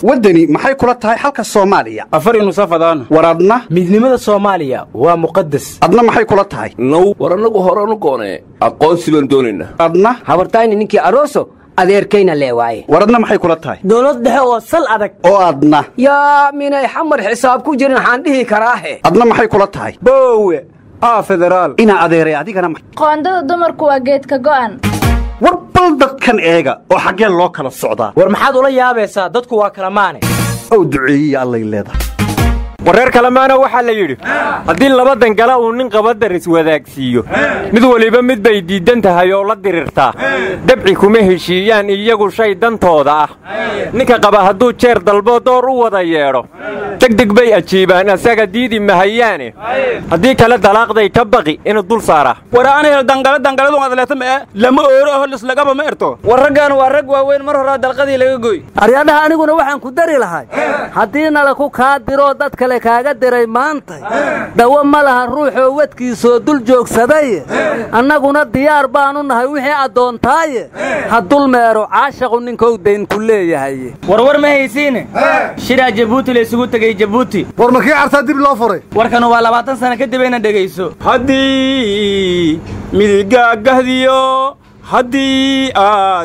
waddani maxay kula tahay xalka soomaaliya afar nusafadaan war adna midnimada soomaaliya waa muqadas adna maxay kula tahay now war annagu horanu goonee aqoonsi baan doonaynaa adna habartayni ninkii aroso adeerkayna lee waaye war adna maxay kula tahay dowlad dhexe oo sal adag oo adna yaa minay xamar xisaab ku jirin waxaan dhihi karaahe adna maxay kula tahay boowe aa federaal inaa adeeray adigana ma- qoondada dumarku waa geedka go'an war bal dadkan eega oo xaggee loo kala socdaa war maxaad ula yaabaysaa dadku waa kala maane ow duceeyiya allay leedahay wareer kalemaana waxaa la yidhi haddii laba dangala uu nin qabadar iswadaagsiiyo mid weliba mid bay diiddan tahay oo la dirirtaa dabci kuma heshiiyaan iyagu shay dantooda ah ninka qaba hadduu jeer dalbo door u wada yeedho degdeg bay ajiibaan asaga diidi mahayaane haddii kale dalaaqday ka baqi inuu dul saaraa war aan hel dangala dangaladu adleeta ma lama ooro aho lislagaba ma erto war raggan waa rag waaweyn mar horaa dalqadii laga goy aryadhaha aniguna waxaan ku dari lahay haddii nalaku kaa diroo dad kale kaaga diray maanta dawo ma laha ruuxoo wadkiisoo dul joogsaday annaguna diyaar baanu nahay wixii addoontaaye ha dul meero caashaqu ninkou dayn ku leeyahay warwar ma haysiine shiraa jabuuti la isugu tegey jabuuti war makii cartaa dib loo furay warkanu waa labaatan sana kadib ayna dhegayso haddii midigaagahdiyo haddii aad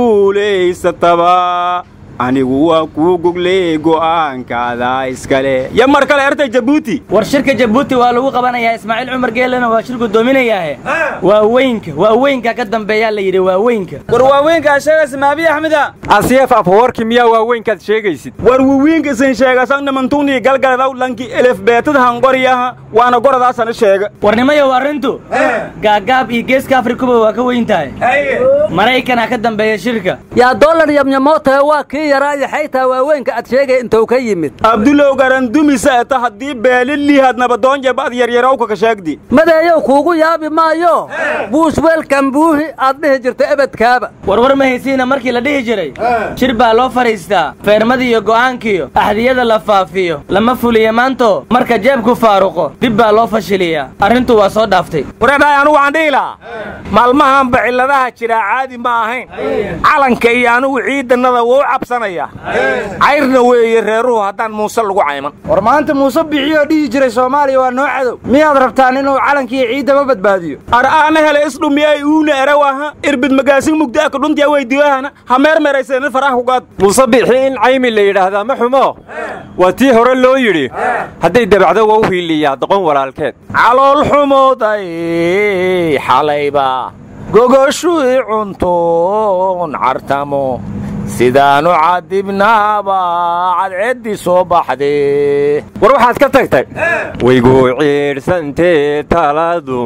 guulaysataba anigu waa kuu gogley go'aankaada iskale ya mar kale ertay jabuuti war shirka jabuuti waa lagu qabanayaa ismaaciil cumar geelena waa shirku doominayaahe waa weynka waa weynka ka dambeeyaa la yidhi waa weynka war waaweynkaa sheegaysa maabiy axmeda asiyaf afwarki miyaa waaweynkaad sheegaysid war wawiinka isan sheegasan dhamantuunii galgaladaw lanki elefbeetada hangoryaha waana goradaasana sheega warnimayow arrintu gaagaab iyo geeska afrikuba waa ka weyn tahay maraykanaa ka dambeeya shirka yaa dollar yamyamootahe waa kii yaraayo xaytaa waaweynka ad sheegay intuu ka yimid abdulow garandumisa eta haddii beelilihaad nabadoonjebad yaryarowka ka sheegdi madeeyow kuugu yaabi maayo buush weelkan buuhi aad dhihi jirto ebedkaaba warwar ma haysiina markii la dhihi jiray shir baa loo fadhiistaa feermadii iyo go'aankiyo axdiyada la faafiyo lama fuliya maanto marka jeebku faaruqo dib baa loo fashiliyaa arrintu waa soo dhaaftay wareedhaay anugu waxaan dhihi lahaa maalmahanba cilladaha jiraa caadi ma ahayn calanka iyo anugu ciidannada wuu cabsanaya cayrna weeye reeruhu haddaan muuse lagu cayman war maanta muuse bixiyoo dhihi jiray soomaaliya waa noo cadow miyaad rabtaan inuu calankiiyo ciiddaba badbaadiyo ar aana hele isdhumiyay uuna erawaha irbid magaasin mugdaaka dhuntiya weydiyohana ha meermeerayseen faraha kugaad muuse bixi in caymi la yidhaahdaa ma xumo waa tii hore loo yidhi hadday dabacdo waa u hiiliyaa doqon walaalkeed calool xumooday xalayba gogoshuii cuntoon cartamo sidaanu cadibnaaba cadceeddii soo baxdee war waxaad ka tagtay waygu ciidhsantee taladu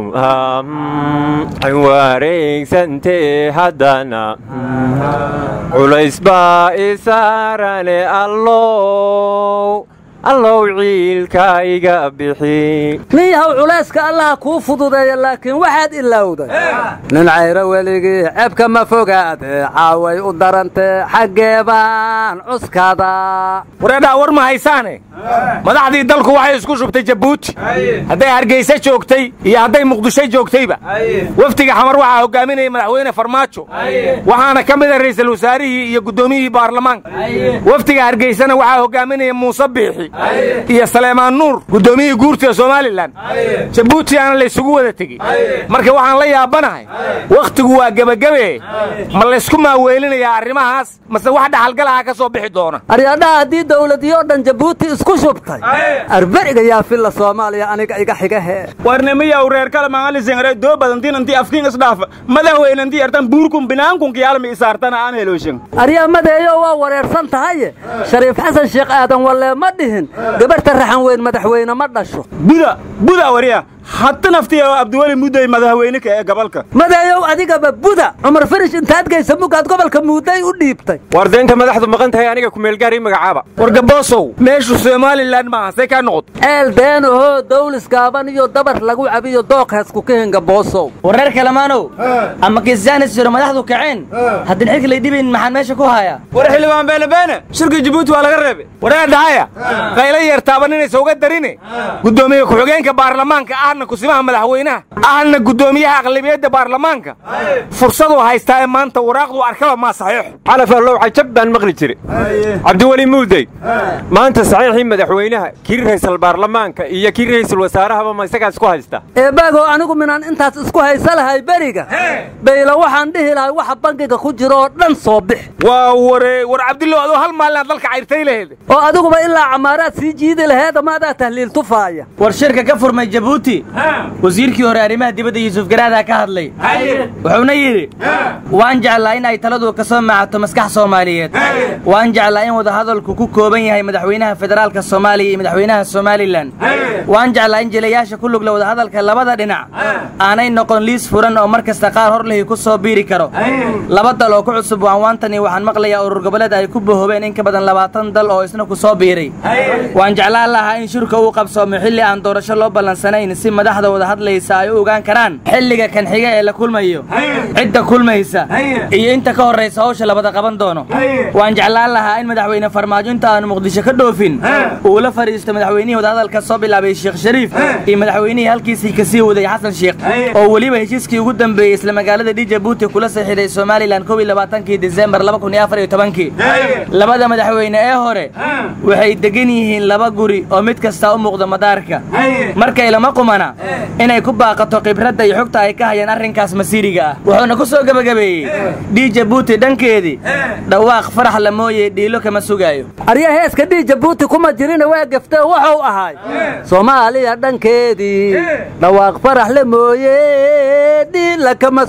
an wareegsantee haddana culays baa isaarane allow allow ciilka iga bixi niyahow culayska allaha kuu fududeeya laakiin waxaad ilowday nin cayro weligii ceebka ma fogaade caaway u darantee xaggeebaan cuskada wareedhaa war ma haysaane madaxdii dalku waxay isku shubtay jabuuti hadday hargayse joogtay iyo hadday muqdisho joogtayba wafdiga xamar waxaa hogaaminaya madaxweyne farmaajo waxaana ka mida ra'iisul wasaarihii iyo guddoomiyihii baarlamaanka wafdiga hargaysena waxaa hogaaminaya muuse biixi iyo saleemaan nuur guddoomiyihii guurtida somalilan jabuuti aana laysugu wada tegey marka waxaan la yaabanahay wakhtigu waa gebagabe ma laysku maaweelinayaa arrimahaas mase wax dhaxalgalaha ka soo bixi doona aryadhaha haddii dawladiyoo dhan jabuuti isku shubtay arberiga yaa filla soomaaliya aniga iga xigahe warnimiyaw reer kale maangalisengare doo badantiin intii afkiin isdhaafa madaxweyne intii artan buurkun binaankunki yaalmi isaartana aan helooshin aryamadeeyo waa wareersan tahaye shariif xasan sheekh aadan wallee ma dhihin gabarhta raxan weyn madaxweyne ma dhasho buda buda wariya hata naftiya abdiweli mudday madaxweyne ka ee gobolka madeeyow adigaba buda cumar farish intaad geysa mugaad gobolka muudday u dhiibtay war deynta madaxdu maqan tahay aniga kumeelgaari magacaaba war gaboosow meeshu somalilan maaha say kaa noqoto eel beenahoo dawlis gaaban iyo dabar lagu cabiyo dooqheesku ka hinga boosow wareer kalemaanow ama kisaanis jiro madaxdu kaceen haddin xilka lay dhibayn maxaan meesha ku hayaa war xildhibaan beene beene shirka jabuuti waa laga reebay wareer dhahaya qayla yeertaaban inaysa uga darine guddoomiye ku-xigeenka baarlamaanka ahna ahna kusimaha madaxweynaha ahna guddoomiyaha aqlabiyadda baarlamaanka fursaduu haystaa ee maanta waraaqdu arkaba maa saxiixo calaf allow cajab baan maqli jire cabdiweli muudey maanta saxiixii madaxweynaha kii ra'iisul baarlamaanka iyo kii ra'iisul wasaarahaba ma isagaa isku haysta eebaagow anigu minaan intaas isku haysa lahay beriga bayla waxaan dhihi lahay waxa bangiga ku jira oo dhan soo bix waa waree war cabdillow adoo hal maalinaad dalka cayrtay laheed oo adiguba ilaa camaaraad sii jiidi laheed ama adaa tahliil tufaaya war shirka ka furmay jabuuti wasiirkii hore arrimaha dibadda yuusuf garaadaa ka hadlay wuxuuna yidhi waan jeclaa in ay taladu ka soo maacato maskax soomaaliyeed waan jeclaa in wadahadalku ku kooban yahay madaxweynaha federaalka soomaaliya iyo madaxweynaha somalilan waan jeclaa in jilayaasha ku lugla wadahadalka labada dhinac aanay noqon liis furan oo mar kasta qaar hor lihi ku soo biiri karo laba dal oo ku cusub waanwaantani waxaan maqlayaa urur goboleed ay ku bohoobeen in ka badan labaatan dal oo isna ku soo biiray waan jeclaan lahaa in shirka uu qabsoomo xilli aan doorasho loo ballansanayn si madaxda wada hadlaysa ay u ogaan karaan xilliga kan xiga ee la kulmayo cidda kulmaysa iyo inta ka horraysa hawsha labada qaban doono waan jeclaan lahaa in madaxweyne farmaajo inta aanu muqdisho ka dhoofin uu la fadhiisto madaxweynihii wadahadalka soo bilaabay sheekh shariif iyo madaxweynihii halkiisii ka sii waday xasan sheekh oo weliba heshiiskii ugu dambeeyey isla magaalada dhi jabuuti kula saxiiday somalilan kow iyo labaatankii disembar laba kun iyo afar iyo tobankii labada madaxweyne ee hore waxay degan yihiin laba guri oo mid kastaa u muuqda madaarka markay lama qumana inay ku baaqato khibradda iyo xogta ay ka hayaan arrinkaas masiiriga ah wuxuuna ku soo gebagabeeyey dhii jabuuti dhankeedii dhawaaq farax la mooye dhiilo kama sugaayo arya heeska dhii jabuuti kuma jirina waa geftee wuxuu ahay soomaaliya dhankeedii dhawaaq farax le mooye dhiila kama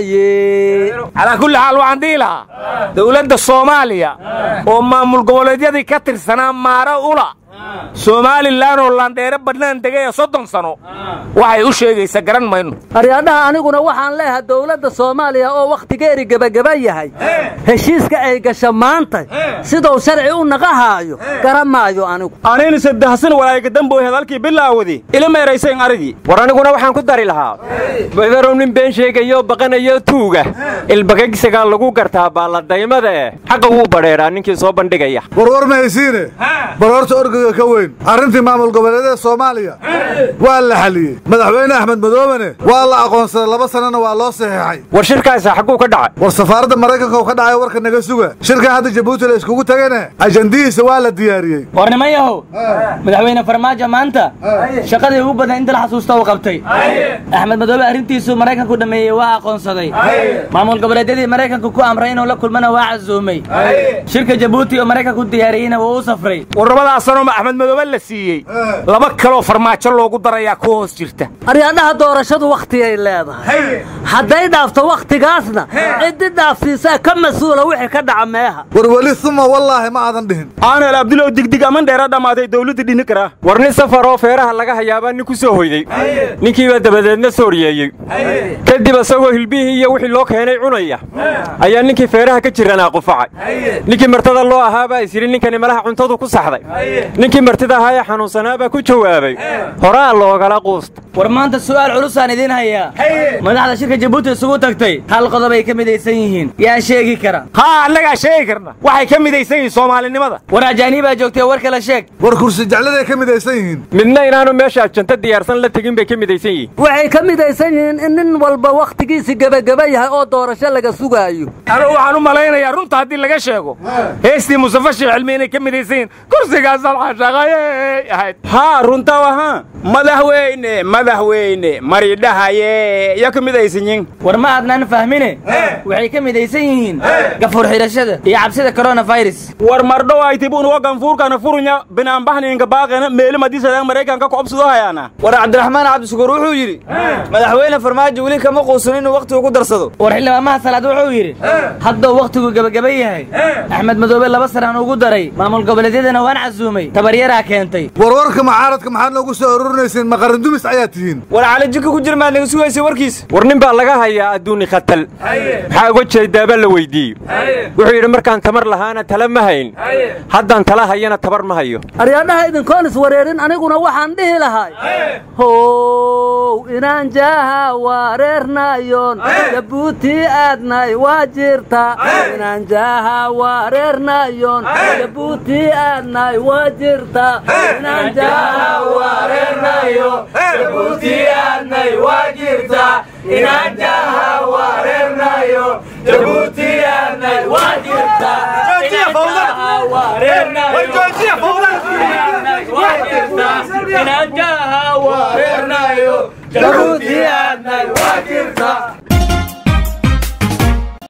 sugaaye calaa kulli xaal waxaan dhihi lahaa dowladda soomaaliya oo maamul goboleedyadii ka tirsanaa maaro ula somalilan oo laandheere badnaan degaya soddon sano waxay u sheegaysa garan mayno aryaadhaha aniguna waxaan leeyahay dowladda soomaaliya oo wakhtigeeri gebageba yahay heshiiska ay gasha maanta siduu sharci u naqahaayo garan maayo anigu anaynu saddexsan walaaygadamboy hadalkii bilaawadi ilama eraysayn arigii war aniguna waxaan ku dari lahaa badarow nin been sheegayo baqanayo tuuga ilbagagsagaa lagu gartaa baalladaymada eh xaqa wuu badheeraa ninkii soo bandhigaya warwar mahaysiine baroorta orgaga ka weyn arrintii maamul goboleedyada soomaaliya waa la xaliyey madaxweyne axmed madoobene waa la aqoonsaday laba sannana waa loo saxiixay war shirkaasa xagguu ka dhacay war safaaradda maraykanka oo ka dhacay warka naga suga shirkan hadda jabuuti la iskugu tagane ajandihiisa waa la diyaariyey war niman yahow madaxweyne farmaajo maanta shaqadii ugu badan inta la xasuusta uu qabtay axmed madoobe arrintiisu maraykanku dhammeeyey waa aqoonsaday maamul goboleedyadii maraykanku ku amray inuu la kulmana waa casuumay shirka jabuuti oo maraykanku diyaariyeyna wuu u safray warrabadaas sanoo axmed madoobe la siiyey laba kaloo farmaajo loogu darayaa ku hoos jirta aryaadhaha doorashadu wakhtiyay leedahay hadday dhaafto wakhtigaasna ciddi dhaafsiisaa ka mas-uula wixii ka dhaca meeha war weli uma wallaahi ma aadan dhihin aanel abdulow digdig aman dheera dhammaatay dawladda dhini karaa war nin safar oo feeraha laga hayaabaa nin ku soo hoyday ninkiibaa dabadeedna sooriyeeyey kadib isagoo hilbihii iyo wixii loo keenay cunaya ayaa ninkii feeraha ka jiranaa qufacay ninkii martada loo ahaabaa isyidhi ninkani malaha cuntadu ku saxday ninkii martida ahaa ee xanuunsanaabaa ku jawaabay horaa loogala quusta war maanta su'aal culusaan idiin hayaa madaxda shirka jabuuti isugu tagtay hal qodob ay ka midaysan yihiin yaa sheegi kara haa annagaa sheegi karna waxay ka midaysan yihiin soomaalinimada war ajaaniibaa joogtay war kala sheeg war kursi jecladay ka midaysan yihiin midna inaanu meesha ajanta diyaarsan la tegin bay ka midaysan yihiin waxay ka midaysan yihiin in nin walba wakhtigiisi gebageba yahay oo doorasho laga sugaayo anigu waxaan u malaynayaa runta haddii laga sheego heestii mustafa sheekh cilmi inay ka midaysan yihiin kursigaas alxashaqayey ahayd haa runta waha madaxweyne madaxweyne maridhahaye iyo ka midaysanyin war ma aadnaan fahmine waxay ka midaysan yihiin gafuur xidhashada iyo cabsida coronavirus war mardhow aytibunuwa ganfuurkana furunya binaanbahninka baaqena meeli madisadaan maraykanka kucobsado hayaana war cabdiraxmaan cabdishukuur wuxuu yidhi madaxweyne farmaajo weli kama quusan inuu wakhtigu ku darsado war xildhibaamaha salaad wuxuu yidhi hadduu wakhtigu gebageba yahay axmed madoobe laba sanaan ugu daray maamul goboleedyadana waan casuumay tabaryaraa keentay warwarka mucaaradka maxaad noogu soo ururinayseen maqarindumis ayaa tihiin war cali jika ku jir maad naga sugaysay warkiis war nin baa laga hayaa adduuni khatal maxaa uga jeedaaba la weyddiiyey wuxuu yidhi markaan tamar lahaana tala ma hayn haddaan tala hayana tabar ma hayo aryaadhaha idinkoon iswareerin aniguna waxaan dhihi lahay how inaan jaaha wareernayon jabuuti aadnay waa jirta inaan jaaha wareernayon jabuuti aadnay waa jirta inaan jaaha wareer wareernayo jabuuti aadnay waa jirtaa inaan jaha wareernayo jabuuti aadnay waa jirtaa inaan jaha wareernayo jabuuti aadnay